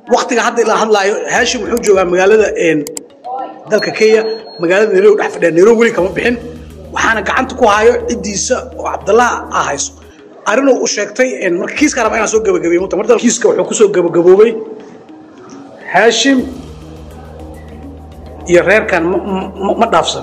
waktiga hadda ilaa hadlaayo haashim wuxuu joogaa magaalada dalka kenya magaalada nairobi dhex fadhiya nairobi weli kama bixin waxaana gacanta ku hayo ciddiisa oo cabdallah ah hayso arrinuu u sheegtay marka kiiska raba inaan soo gabagabeeyo muta marda kiiska wuxuu kusoo gabagaboobay haashim iyo reerkan ma dhaafsan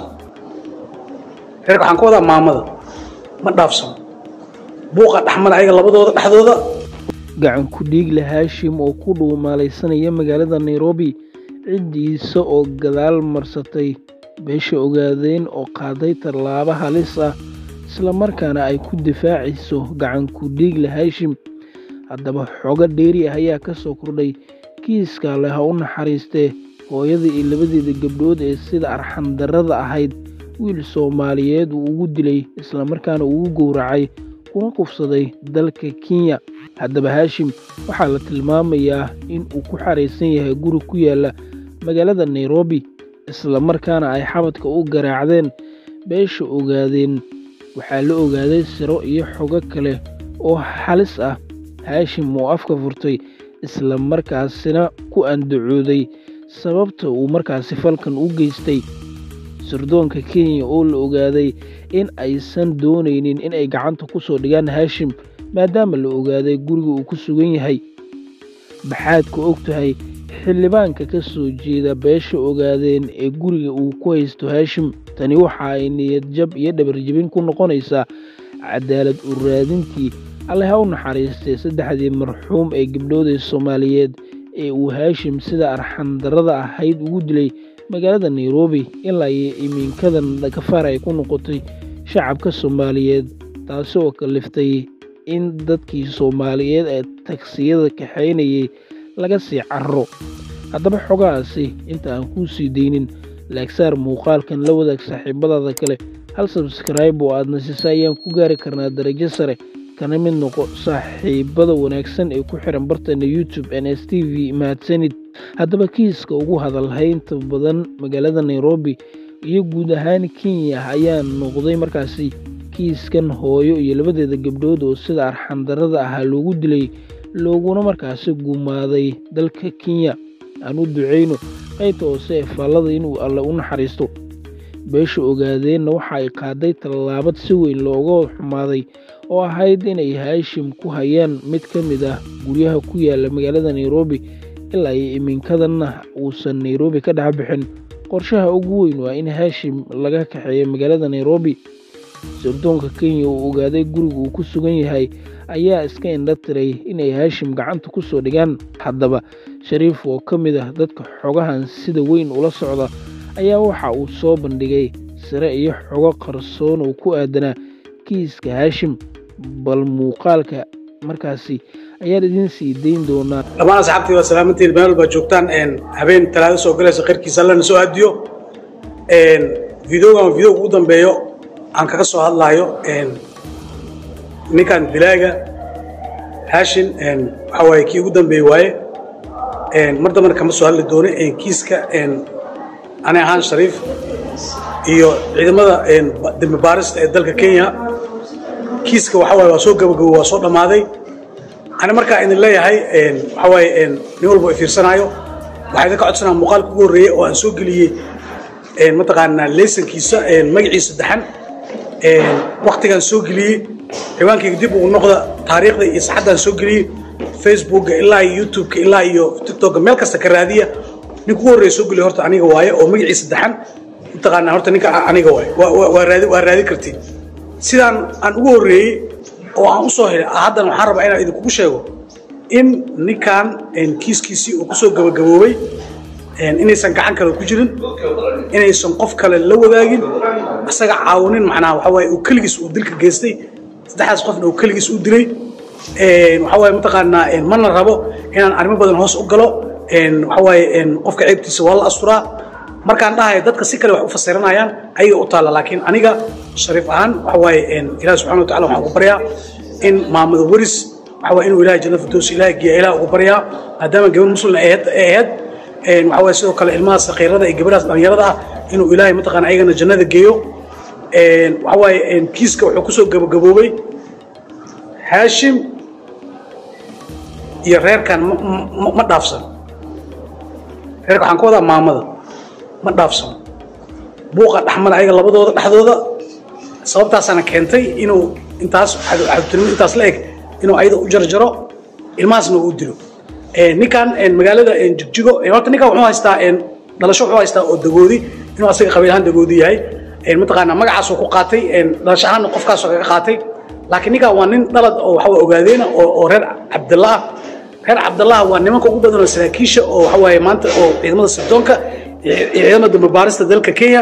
reerka waxaan ka wadaa maamada ma dhaafsan buuqa dhexmara ayaga labadooda dhexdooda gacan ku dhiigle haashim oo ku dhuumaalaysanaya magaalada nairobi ciddiisa oo gadaal marsatay beesha ogaadeen oo qaaday tallaabo halis ah islamarkaana ay ku difaacayso gacan ku dhiigle haashim haddaba xogo dheeri ah ayaa ka soo kordhay kiiska leh ha u naxariistee hooyada iyo labadeeda gabdhood ee sida arxandarrada ahayd wiil soomaaliyeed uu ugu dilay islamarkaana uu u gowracay kuna kufsaday dalka kenya haddaba haashim waxaa la tilmaamayaa in uu ku xaraysan yahay guri ku yaalla magaalada nairobi islamarkaana ay xabadka u garaacdeen beesha ogaadeen waxaa la ogaaday siro iyo xogo kale oo halis ah haashim uu afka furtay islamarkaasina ku andacooday sababta uu markaasi falkan u geystay sirdoonka kenya oo la ogaaday in aysan doonaynin in ay gacanta ku soo dhigaan haashim maadaama la ogaaday guriga uu ku sugan yahay maxaad ka og tahay xildhibaanka ka soo jeeda beesha ogaadeen ee guriga uu ku haysto haashim tani waxa ay niyad jab iyo dhabarjebin ku noqonaysaa cadaalad u raadintii alle ha u naxariistay saddexdii marxuum ee gabdhoodee soomaaliyeed ee uu haashim sida arxandarrada ahayd ugu dilay magaalada nairobi ilaa iyo iminkadan kafaar ay ku noqotay shacabka soomaaliyeed taasi oo kaliftay in dadkii soomaaliyeed ee tagsiyada kaxaynayay laga sii carro haddaba xogahaasi inta aan kuu sii daynin laagsaar muuqaalkan la wadaag saaxiibadaada kale hal sabskrayb oo aadna sisa ayaan ku gaari karnaa darajo sare kana mid noqo saaxiibada wanaagsan ee ku xiran barteena youtube n s t v mahadsanid haddaba kiiska ugu hadalhaynta badan magaalada nairobi iyo guud ahaan kenya ayaa noqday markaasi kiiskan hooyo iyo labadeeda gabdhood oo sida arxandarrada ahaa loogu dilay looguna markaasi gumaaday dalka kenya aan u ducayno qaybta hoose ee faallada inuu alle u naxariisto beesha ogaadeenna waxa ay qaaday tallaabad si weyn looga xumaaday oo ahayd inay haashim ku hayaan mid ka mid ah guryaha ku yaala magaalada nairobi ilaa iyo iminkadanna uusan nairobi ka dhex bixin qorshaha ugu weyn waa in haashim laga kaxeeyo magaalada nairobi sirdoonka kenya uu ogaaday guriga uu ku sugan yahay ayaa iska indha tiray inay haashim gacanta ku soo dhigaan haddaba shariif oo ka mid ah dadka xogahan sida weyn ula socda ayaa waxa uu soo bandhigay sire iyo xogo qarsoon oo ku aadanaa kiiska haashim bal muuqaalka markaasi ayaan idiin sii dayn doonaa dhammaan asxaabtii waa salaamantiin meel walbaa joogtaan habeen talaado soo galaysa khayrkiisa allana soo aadiyo videogan videoga ugu dambeeyo aan kaga soo hadlaayo ninkan dilaaga haashin waxa waaye kii ugu dambeeye waaye mar dambana kama soo hadli doono kiiska ani ahaan shariif iyo ciidamada dembi baarista ee dalka kenya kiiska waxa waaye waa soo gabagabo waa soo dhammaaday ani markaa idin leeyahay waxa waaye nin walba i fiirsanaayo waxaa idinka codsanaa muuqaalka ugu horreeyey oo aan soo geliyey mataqaanaa leysankiisa magaciisa daxan waktigaan soo geliyey ciwaankayga dib ugu noqda taariikhda iyo saxaddaan soo geliyey facebookga ilaa iyo youtubeka ilaa iyo tiktokga meel kasta ka raadiya ninka ugu horreeya soo geliya horta aniga waaye oo magaciisa daxan mataqaanaa horta ninka aniga waaye waa raadi waa raadi kartiin sidaan aan ugu horreeyey oo aan u soo helay haddana waxaan rabaa inaan idinkugu sheego in ninkan kiiskiisii uu kusoo gabagaboobay inaysan gacan kale ku jirin inaysan qof kale la wadaagin asaga caawinin macnaha waxa waaye uu keligiis uu dilka geystay saddexdaas qofna uu keligiis u dilay waxa waaye mataqaanaa mana rabo inaan arrimo badan hoos u galo waxa waaye qofka ceebtiisa waa la asturaa markaan dhahayo dadka si kale wax u fasiranayaan ayaga u taalla laakiin aniga shariif ahaan waxa waaye ilaah subxana wa tacala waxaan ugu baryaa in maamada weris waxa waaye inuu ilahay jannada firdows ilaah geeya ilaah ugu baryaa maadaama gabar muslim ay ahayd waxa waaye sidoo kale ilmaha sakiirada iyo gabadhaas dhallinyarada ah inuu ilaahay mataqaana ayagana jannada geeyo waxa waaye kiiska wuxuu kusoo gabagaboobay haashim iyo reerkan ma dhaafsan reerka waxaan ka wadaa maamada ma dhaafsano buuqa dhexmara ayaga labadooda dhexdooda sababtaasaana keentay inuu intaas xadubtinimo intaas la eg inuu ayada u jarjaro ilmahaasna uu dilo ninkan magaalada jigjigo horta ninkan wuxuu haystaa dhalasho wuxuu haystaa oo dagoodi inuu asaga qabiil ahaan dagoodi yahay mataqaanaa magacaasuu ku qaatay dhalasho ahaanna qofkaasoo kaga qaatay laakiin ninkan waa nin dhalad oo waxa ogaadeena oo reer cabdillah ah reer cabdallah waa nimanka ugu badan oo saraakiisha oo waxa waaye maanta oo ciidamada sirdoonka iyo ciidamada dambibaarista dalka kenya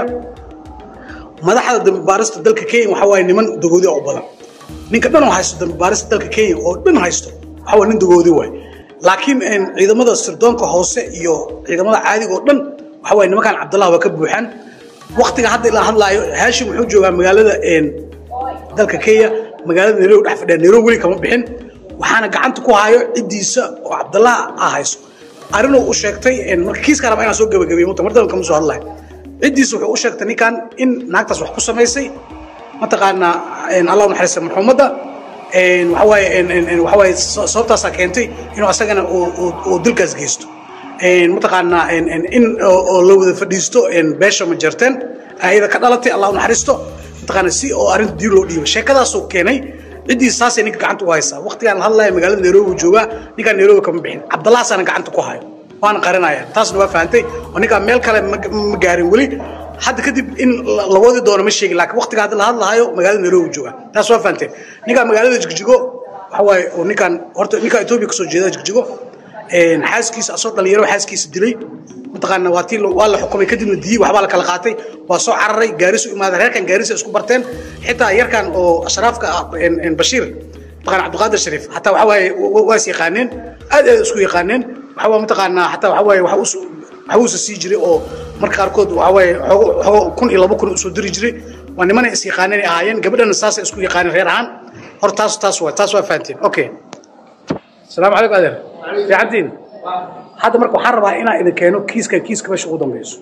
madaxda dambibaarista dalka kenya waxa waaye niman dagoodi oo badan ninka dhan oo haysto dambibaarista dalka kenya oo dhan haysto waxa waa nin dagoodi waay laakiin ciidamada sirdoonka hoose iyo ciidamada caadiga oo dhan waxa waaye nimankan cabdallah waa ka buuxaan waktiga hadda ilaa hadlaayo haashim wuxuu joogaa magaalada dalka kenya magaalada nairobi dhex fadhiya nairobi weli kama bixin waxaana gacanta ku hayo ciddiisa oo cabdallah ah hayso arrinuu u sheegtay marka kiiska raba inaan soo gabagabeeyo muta mardan kama soo hadlayo ciddiisa wuxuu u sheegtay ninkan in naagtaas wax ku samaysay mataqaanaa allah naxariista marxuumadda waxa waaye waxa waaye sababtaasaa keentay inuu asagana uu dilkaas geysto mataqaanaa in oo la wada fadhiisto beesha ma jarteen ayada ka dhalatay allah u naxariisto mataqaanaa si oo arrinta diir loo dhiibo sheekadaasuu keenay ciddiisa saasay ninka gacanta u haysaa waqtigaan la hadlaya magaalada nairobi uu joogaa ninkaan nairobi kama bixin cabdallahaasaana gacanta ku hayo waana qarinaya taasna waa fahantay oo ninkaan meel kale ma gaarin weli hadda kadib in la wadi doono ma sheegin laakiin waqtiga hadda la hadlahayo magaalada nairobi uu joogaa taas waa fahanteen ninkaan magaalada jigjigo waxa waaye oo ninkaan horta ninkaan etoobiya kasoo jeeda jigjigo xaaskiisa asoo dhalinyaro xaaskiisa dilay mataqaana waa tii waa la xukumay kadibna diyey waxbaa la kala qaatay waa soo cararay gaarisu imaaday reerkan gaarisa isku barteen xitaa yarkan oo ashraafka ah bashiir mataqaana cabdiqaadir shariif xataa waxa waaye waa is yaqaaneen aad aad isku yaqaaneen waxa waa mataqaanaa xataa waxa waaye waxa us waxa uusa sii jiray oo marka qaarkood waxa waaye xogo xogo kun iyo laba kun usoo diri jiray waa nimanay is yaqaaneen ay ahaayeen gabadhana saasay isku yaqaaneen reer ahaan hor taas taas waa taas waa fahanteen okay السلام عليكم أدر في عدين هذا مركو حربها هنا إذا كانوا كيس كان كيس كمش قدام بيسو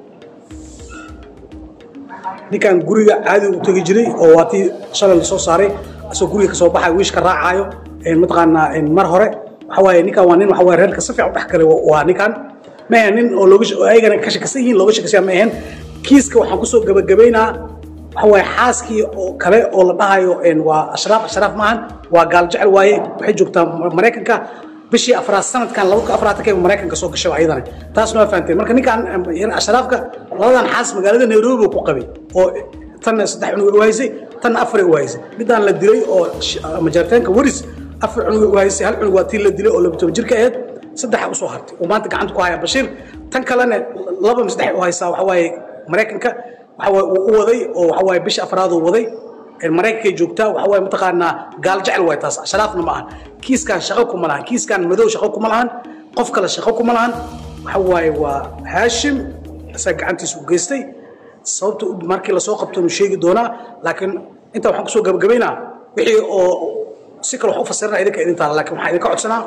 دي كان قرية عادي وتجري أو واتي شلل اللي صار صاري أسو قرية كسو بحا ويش كراع عايو إن متقنا إن مرهرة حواي نيكا وانين وحواي رهن كسفع وتحكي وانيكان ما هنين أو لوجش أيجا كش كسيين لوجش كسيا ما هن كيس كو حنقصو جب جبينا waxawaaye xaaskii oo kale oo la dhahayo waa ashraaf ashraaf maahan waa gaal jecel waaye waxay joogtaa maraykanka bishii afraad sanadkan laba ka afraatan maraykanka soo gashay ayadana taasna waa fahanteen marka ninkan ashraafka labadan xaas magaalada nairobi ku qabay oo tanna saddex cunug u haysay tanna afar u haysay midaan la dilay oo majaarteenka waris afar cunug u haysay hal cunug waa tii la dilay oo laba toban jirka ahayd saddexa usoo hartay oo maanta gacanta ku haya bashiir tan kalena laba saddex u haysaa waxawaaye maraykanka waxa uu u waday oo waxa waaye bisha afraad uu waday maraykankay joogtaa waxa waaye mataqaanaa gaal jecel waay taas ashraafna ma ahan kiiskan shaqo kuma lahan kiiskan madow shaqo kuma lahan qof kale shaqo kuma lahan waxa waaye waa haashim isaga gacantiisa u geystay sababta markii lasoo qabto nu sheegi doonaa laakiin intaa waxaan kusoo gabagabaynaa wixii oo si kale wax u fasirana idinka idin taala laakiin waxaan idinka codsanaa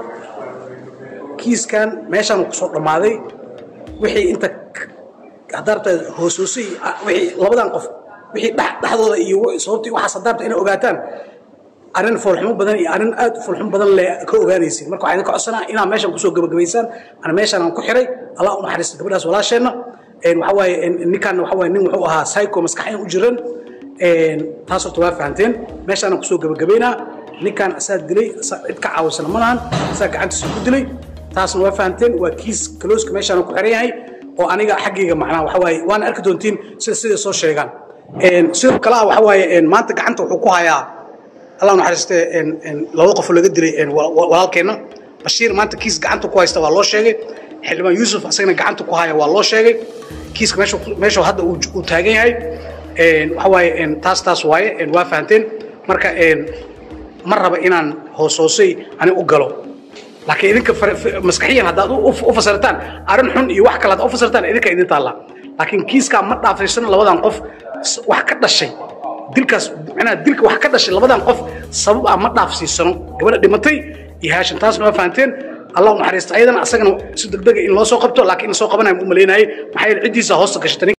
kiiskan meeshaan kusoo dhammaaday wixii inta hadaarta hoosoosay wixii labadan qof wixii dhexdooda iyo sababtii waxaas hadaarta inay ogaataan arrin foolxumo badan iyo arrin aad foolxumo badan le ka ogaanaysin marka waxaan idinka codsanaa inaa meeshan kusoo gabagabaysaan ana meeshan aan ku xiray allah u naxariista gabadhaas walaasheenna waxa waaye ninkan waxa waaye nin wuxuu ahaa psycho maskaxyan u jiran taas horta waa fahanteen meeshaan aan kusoo gabagabaynaa ninkan asaa dilay asaa cid ka caawisana ma lahan asaa gacantiisa ku dilay taasna waa fahanteen waa kiis kalooska meeshaan ku xiran yahay oo aniga xaggayga macnaha waxa waaye waana arki doontiin sida siday soo sheegaan sidoo kale ah waxa waaye maanta gacanta wuxuu ku hayaa allah naxariiste labada qof laga dilay walaalkeenna bashiir maanta kiis gacanta ku haysta waa loo sheegay xildhibaan yuusuf asagana gacanta ku haya waa loo sheegay kiiska meesha meesha hadda uu taagan yahay waxa waaye taas taas waaye waa fahanteen marka ma raba inaan hoos hoosay ani u galo laakiin idinka maskaxiyan haddaad u fasirtaan arrin xun iyo wax kale haddaad u fasirtaan idinka idin taalla laakiin kiiskaa ma dhaafaysan labadan qof wax ka dhashay dilkaas macnaha dilka wax ka dhashay labadan qof sabab ah ma dhaafsiisano gabadha dhimatay iyo haashin taasna waa fahanteen allah u naxariista ayadana asagana si degdega in loo soo qabto laakiin in soo qabanaya ma u malaynayay maxaa yeele ciddiisa hoosta gashatay